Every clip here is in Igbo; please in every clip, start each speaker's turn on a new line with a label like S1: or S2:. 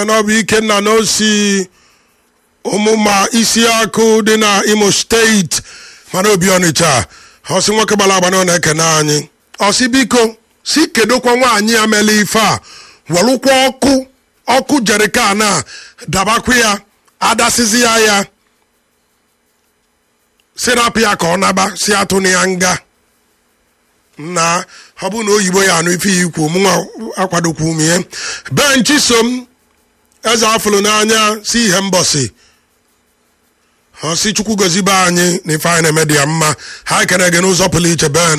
S1: na ọ bụ ikenna na osi ụmụma isi akụ dị na imo steeti mana obi ọnịcha ọsị nwoke gbara agba na ọ na-ekene anyị ọsị biko si kedokwa nwaanyị ya mele ife a welụkwa ọkụ ọkụ jerikan a dabakwa ya adasizi ya ya sirapụ ya ka ọ naba si atụ na ya nga na ọ bụ na oyibo ya anụ ife ya ikwu mụnwa akwadokwu m ihe benchi so m eze afụlụ n'anya si ihe mbọsị ọ si chukwu gozibe anyị na ife anyị na-eme dị ya mma ha ekene gị n'ụzọ pụrụ iche ben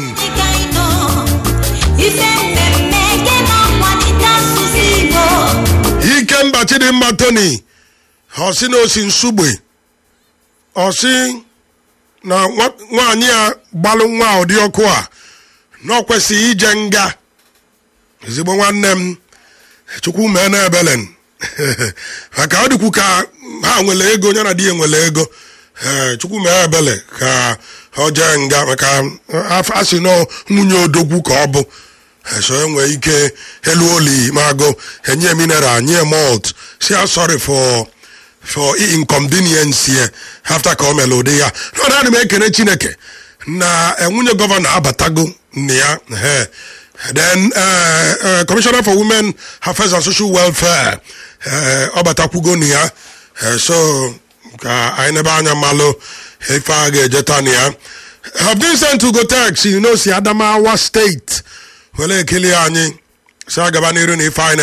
S2: ife mmemme eke na-akwalite asụsụ igbo
S1: ike mba chidimma tony ọsị na osi nsugbe ọsị na nwa- nwaanyị a gbalụ nwa ụdị ọkụ a na ọ kwesịghị ije nga ezigbo nwanne m chukwu mee na ebelen maka ọ dịkwu ka ha nwere ego ya na di ya nwere ego ee chukwu mee ebele ka ọ jee nga maka a sị nọ nwunye odogwu ka ọ bụ so enwee ike elu oli mago enye mineral nye malt si a sorry for for inconvenience here after ka o mere ụdị ya na ana m ekene chineke na eh, nwunye gọvanọ abatago nne ya ehe. then uh, uh, commissioner for women affairs and social welfare uh, ọ batakwugo na ya Eh, so ka anyị nebe anya malụ ife a ga-ejeta na ya have been sent to go text you know si adamawa steeti were ekele anyị si agaba n'iru na ife anyị na